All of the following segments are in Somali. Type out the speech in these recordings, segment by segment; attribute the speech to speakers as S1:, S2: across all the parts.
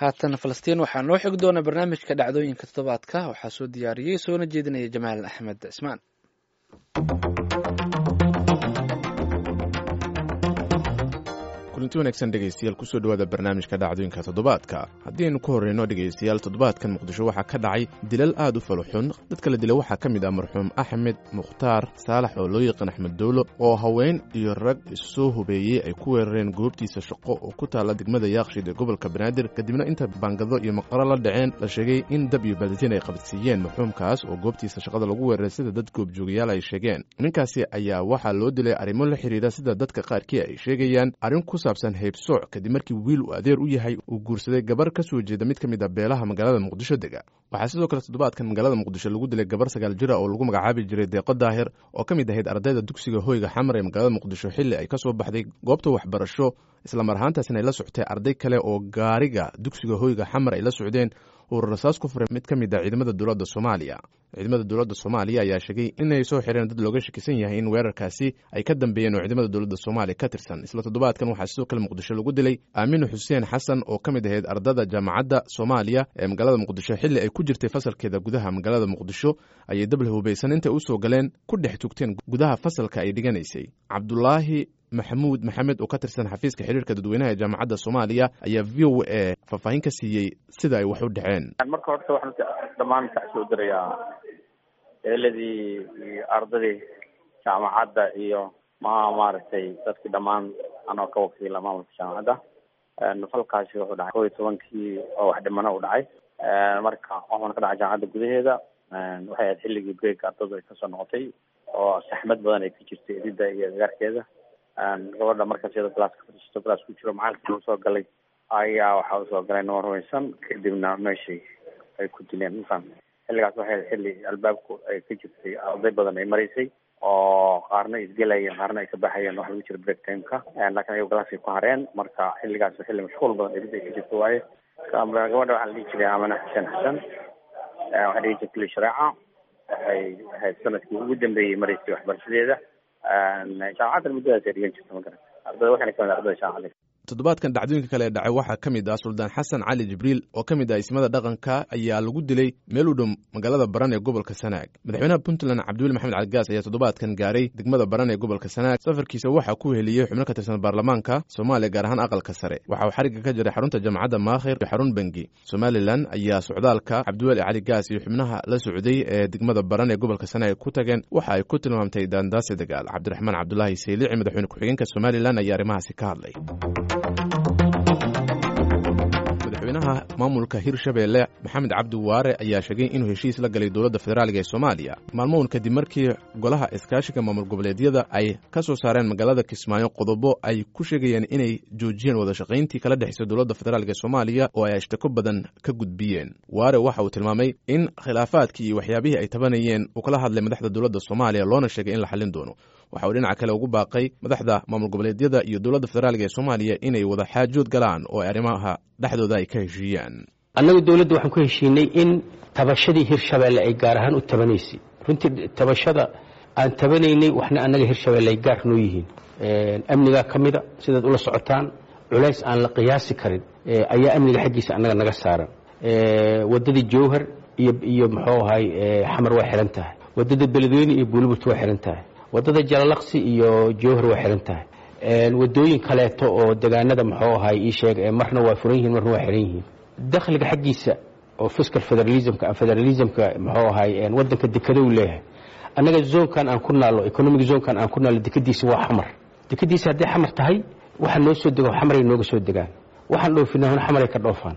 S1: haatan falastiin waxaa noo xigi doona barnaamijka dhacdooyinka toddobaadka waxaa soo diyaariyey soona jeedinaya jamaal axmed cismaan
S2: kulanti wanaagsan dhegaystayaal kusoo dhowaada barnaamijka dhacdooyinka toddobaadka haddii aynu ku horreyno dhegaystayaal toddobaadkan muqdisho waxaa ka dhacay dilal aad u faluxun dadka la dila waxaa ka mid ah marxuum axmed mukhtaar saalax oo loo yaqaan axmed dowlo oo haween iyo rag issoo hubeeyey ay ku weerareen goobtiisa shaqo oo ku taalla degmada yaaqshid ee gobolka banaadir kadibna inta baangado iyo maqaro la dhaceen la sheegay in dab iyo baaditiin ay qabadsiiyeen marxuumkaas oo goobtiisa shaqada lagu weeraray sida dad goobjoogayaal ay sheegeen ninkaasi ayaa waxaa loo dilay arrimo la xidhiidha sida dadka qaarkii ay sheegayaan arrin ku saabsan heybsooc kadib markii wiil uu adeer u yahay uu guursaday gabar ka soo jeeda mid ka mid a beelaha magaalada muqdisho dega waxaa sidoo kale toddobaadkan magaalada muqdisho lagu dilay gabar sagaal jira oo lagu magacaabi jiray deeqo daahir oo ka mid ahayd ardayda dugsiga hoyga xamar ee magaalada muqdisho xilli ay ka soo baxday goobta waxbarasho islamar ahaantaasna ay la socotay arday kale oo gaariga dugsiga hoyga xamar ay la socdeen uu rasaas ku furay mid ka mid a ciidamada dowladda soomaaliya ciidamada dowladda soomaaliya ayaa sheegay inay soo xireen dad looga shakisan yahay in weerarkaasi ay ka dambeeyeen oo ciidamada dowladda soomaaliya ka tirsan isla toddobaadkan waxaa sidoo kale muqdisho lagu dilay aaminu xuseen xasan oo ka mid ahayd ardada jaamacadda soomaaliya ee magaalada muqdisho xilli ay ku jirtay fasalkeeda gudaha magaalada muqdisho ayay dable hubaysan intay u soo galeen ku dhex tugteen gudaha fasalka ay dhiganaysay cabdulaahi maxamuud maxamed oo ka tirsan xafiiska xiriirka dadweynaha ee jaamacadda soomaaliya ayaa v o a faahfaahin ka siiyey sida ay wax u dhaceen
S3: marka horta waxaan dhammaan kasoo dirayaa eeladii iyo ardadii jaamacadda iyo ma maaragtay dadkii dhammaan anoo ka wakiila maamulka jaamacadda falkaasi wuxuu dhacay kow iyo tobankii oo wax dhimano u dhacay marka waxaana ka dhacay jaamacadda gudaheeda waxay ahayd xilligii break ardadu ay kasoo noqotay oo saxmad badan ay ka jirtay edida iyo agaarkeeda gabadha markaas iyadoo galaaska fadhiisato galaas ku jiro macalinkii usoo galay ayaa waxaa usoo galay nabad rumaysan kadibna meeshii ay ku dileen mafaham xilligaas waxay xilli albaabku ay ka jirtay arday badan ay maraysay oo qaarna isgelayeen qaarna ay ka baxayeen waxa lagu jira break timeka laakiin ayago galaaskay ku hareen marka xilligaas xilli mashquul badan edid ay ka jirto waaye gabadha waxaa la dhihi jiray amane xuseen xasan waxaa dhihi jirtay shareeca waxay ahayd sanadkii ugu dambeeyey maraysay waxbarashadeeda jaamacaddan muddadaas ay dhigan jirta magaran ardada waxayna kamid ardada jaamacadda
S2: toddobaadkan dhacdooyinka kale ee dhacay waxaa ka mid ah suldaan xasan cali jibriil oo ka mid ah ismada dhaqanka ayaa lagu dilay meel u dhow magaalada baran ee gobolka sanaag madaxweynaha puntland cabdiweli maxamed caligaas ayaa toddobaadkan gaaray degmada baran ee gobolka sanaag safarkiisa waxaa ku heliyey xubno ka tirsan baarlamaanka soomaaliya gaar ahaan aqalka sare waxa uu xarigga ka jiray xarunta jaamacadda maakhir iyo xarun bengi somalilan ayaa socdaalka cabdiweli caligaas iyo xubnaha la socday ee degmada baran ee gobolka sanaag ku tageen waxa ay ku tilmaamtay daandaasi dagaal cabdiraxmaan cabdulaahi saylici madaxweyne ku-xigeenka somalilan ayaa arrimahaasi ka hadlay madaxweynaha maamulka hirshabeelle maxamed cabdi waare ayaa sheegay inuu heshiis la galay dowladda federaaliga ee soomaaliya maalmown kadib markii golaha iskaashiga maamul goboleedyada ay ka soo saareen magaalada kismaayo qodobo ay ku sheegayeen inay joojiyeen wadashaqayntii kala dhexaysa dowladda federaalk ee soomaaliya oo ay ashtako badan ka gudbiyeen waare waxa uu tilmaamay in khilaafaadkii iyo waxyaabihii ay tabanayeen uu kala hadlay madaxda dowladda soomaaliya loona sheegay in la xallin doono waxa uu dhinaca kale ugu baaqay madaxda maamul goboleedyada iyo dowladda federaalk ee soomaaliya inay wada xaajood galaan oo ay arrimaha dhexdooda ay ka heshiiyaan
S4: annagu dowladda waxaan ku heshiinay in tabashadii hirshabeelle ay gaar ahaan u tabanaysay runtii tabashada aan tabanaynay waxna annaga hirshabeelle ay gaar noo yihiin amnigaa ka mida sidaad ula socotaan culays aan la qiyaasi karin ayaa amniga xaggiisa annaga naga saaran waddadii jowhar iyo iyo muxuu ahay xamar waa xihan tahay waddada beledweyne iyo buuliburt waa xihan tahay waddada jalalaqsi iyo jowhar waa xihan tahay wadooyin kaleeto oo degaanada muxuu ahay ii sheeg marna waa furan yihiin marna waa xihan yihiin dakhliga xaggiisa oo fiscal federalismka federalismka muxuu ahay waddanka dekada uu leeyahay annaga zoonkan aan ku naallo economic zoonkan aan ku naallo dekadiisa waa xamar dekadiisa hadday xamar tahay waxa noo soo dego xamaray nooga soo degaan waxaan dhoofinaa xamaray ka dhoofaan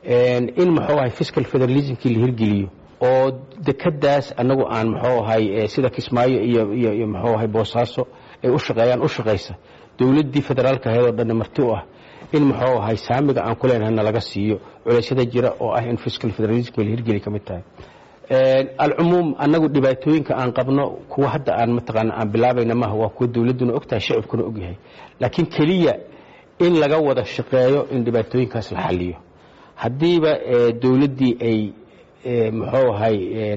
S4: in muxuu ahay fiscal federalismkii la hirgeliyo oo dekadaas annagu aan muxuu ahay sida kismaayo iyo iyo iyo muxuu ahay boosaaso ay u shaqeeyaan u shaqaysa dowladdii federaalka ahayd oo dhanna marti u ah in muxuu ahay saamiga aan ku leenahay nalaga siiyo culeysyada jira oo ah in fiscal federalismka la hirgeli ka mid tahay alcumuum annagu dhibaatooyinka aan qabno kuwa hadda aan mataqaana aan bilaabayna maaha waa kuwa dowladduna ogtahay shacibkuna ogyahay laakiin keliya in laga wada shaqeeyo in dhibaatooyinkaas la xaliyo haddiiba dowladdii ay muxuu ahay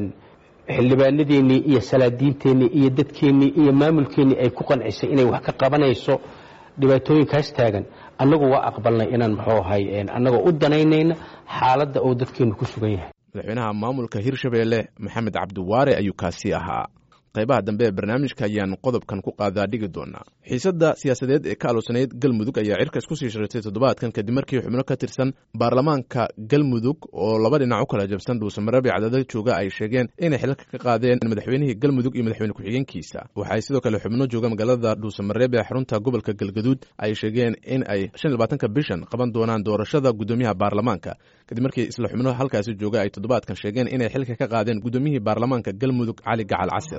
S4: xildhibaanadeennii iyo salaadiinteennii iyo dadkeennii iyo maamulkeennii ay ku qancisay inay wax ka qabanayso dhibaatooyinkaas taagan annagu waa aqbalnay inaan muxuu ahay annagoo u danaynayna xaaladda uu dadkeennu ku sugan yahay
S2: madaxweynaha maamulka hirshabeelle maxamed cabdiwaare ayuu kaasi ahaa qaybaha dambe ee barnaamijka ayaan qodobkan ku qaadaa dhigi doonaa xiisadda siyaasadeed ee ka aloosanayd galmudug ayaa cirka isku sii sharatay toddobaadkan kadib markii xubno ka tirsan baarlamaanka galmudug oo laba dhinac u kala jabsan dhuusamareeb ee cadaalad jooga ay sheegeen inay xilalka ka qaadeen madaxweynihii galmudug iyo madaxweyne ku-xigeenkiisa waxaay sidoo kale xubno jooga magaalada dhuusamareeb ee xarunta gobolka galgaduud ay sheegeen in ay shan iyo labaatanka bishan qaban doonaan doorashada guddoomiyaha baarlamaanka kadib markii isla xubno halkaasi jooga ay toddobaadkan sheegeen inay xilka ka qaadeen guddoomiyihii baarlamaanka galmudug cali gacal casir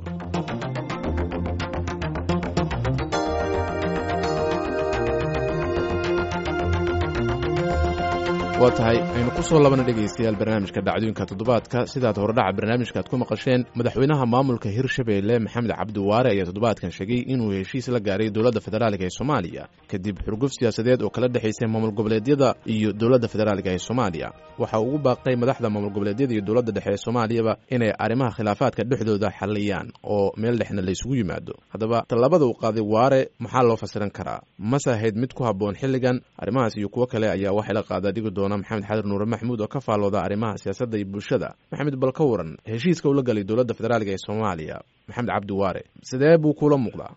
S2: waa tahay aynu ku soo labana dhegaystayaal barnaamijka dhacdooyinka toddobaadka sidaad horedhaca barnaamijka aad ku maqasheen madaxweynaha maamulka hirshabeelle maxamed cabdiwaare ayaa toddobaadkan sheegay inuu heshiis la gaaray dowladda federaalka ee soomaaliya kadib xurguf siyaasadeed oo kala dhexaysay maamul goboleedyada iyo dowladda federaalka ee soomaaliya waxa ugu baaqay madaxda maamul goboleedyada iyo dowladda dhexe ee soomaaliyaba inay arrimaha khilaafaadka dhexdooda xalliyaan oo meel dhexna laysugu yimaado haddaba tallaabada uu qaaday waare maxaa loo fasiran karaa mase ahayd mid ku habboon xilligan arrimahaas iyo kuwo kale ayaa waxay la qaadaa dhigi doona maxamed xadir nuure maxmuud oo ka faallooda arrimaha siyaasadda iyo bulshada maxamed bal ka waran heshiiska ula galay dowladda federaalka ee soomaaliya maxamed cabdi waare sidee buu kula muuqdaa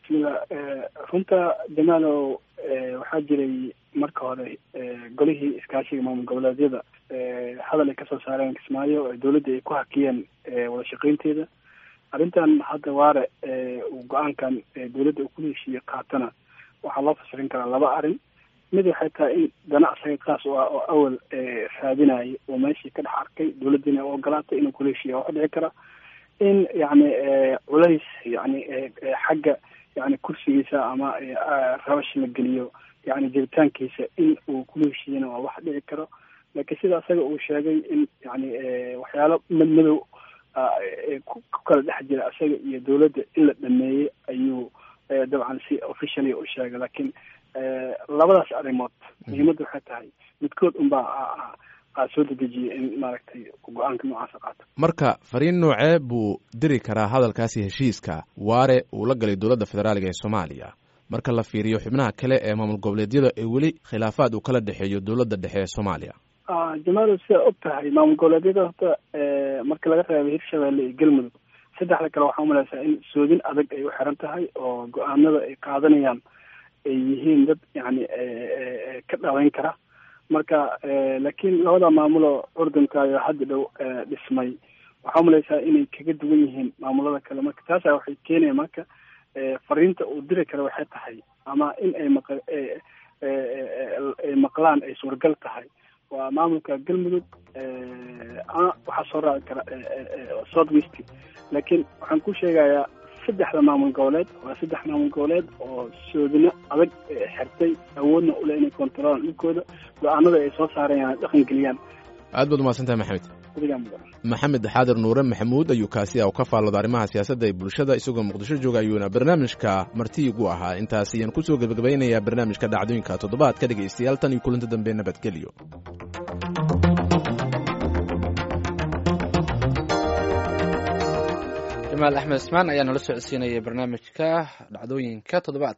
S5: runta jamaalow waxaa jiray marka hore golihii iskaashiga maamul goboleedyada hadal ay kasoo saareen kismaayo dowladda ay ku hakiyeen wada shaqeynteeda arrintan hadda waare uu go-aankan dowladda uu kula heshiiyey qaatana waxaa loo fasirin karaa laba arrin mid waxay tahay in dana asaga kaas u ah oo awal raadinayay oo meeshii ka dhex arkay dowladdiina u ogolaatay inuu kula heshiiya waxa dhici kara in yacni culays yani xagga yani kursigiisa ama rabash la geliyo yani jiritaankiisa in uu kula heshiiyana waa wax dhici karo laakiin sida asaga uu sheegay in yani waxyaalo madmadow ku kala dhex jira asaga iyo dowladda in la dhameeyey ayuu dabcan si officially u sheegay laakiin labadaas arrimood muhiimadda waxay tahay midkood unbaa soo dedejiyay in maaragtay go-aanka noocaasa qaato
S2: marka fariin noocee buu diri karaa hadalkaasi heshiiska waare uu la galay dowladda federaalka ee soomaaliya marka la fiiriyo xubnaha kale ee maamul goboleedyada ee weli khilaafaad uu kala dhexeeyo dowladda dhexe ee soomaaliya
S5: jamaalo sidaa og tahay maamul goboleedyada horta marka laga reebay hirshabeelle iyo galmudug saddexda kale waxaa umalaysaa in soodin adag ay u xiran tahay oo go-aanada ay qaadanayaan ay yihiin dad yani ka dhaweyn kara marka laakiin labada maamuloo curdunkayo hadda dhow dhismay waxaa umalaysaa inay kaga duwan yihiin maamulada kale marka taasa waxay keenaya marka fariinta uu diri kara waxay tahay ama in ay maq ay maqlaan ay suuragal tahay waa maamulka galmudug waxaa soo raaci kara south west laakiin waxaan ku sheegayaa saddexda maamul goboleed waa saddex maamul goboleed oo soodino adag xirtay awoodna ule inay kontarolaan dhulkooda go-aanada ay soo saarayaan dhaqan geliyaan
S2: aad baad umahadsantahay maxamed maxamed xaadir nuure maxamuud ayuu kaasi ah u ka faallooda arrimaha siyaasadda ee bulshada isagoo muqdisho jooga ayuuna barnaamijka martiigu ahaa intaas ayaan kusoo gebagabaynayaa barnaamijka dhacdooyinka toddobaadka dhegaystayaal tan iyo kulanti dambe nabadgelyo
S1: jamaal axmed ismaan ayaa nala socodsiinayay barnaamijka dhacdooyinka toddobaadka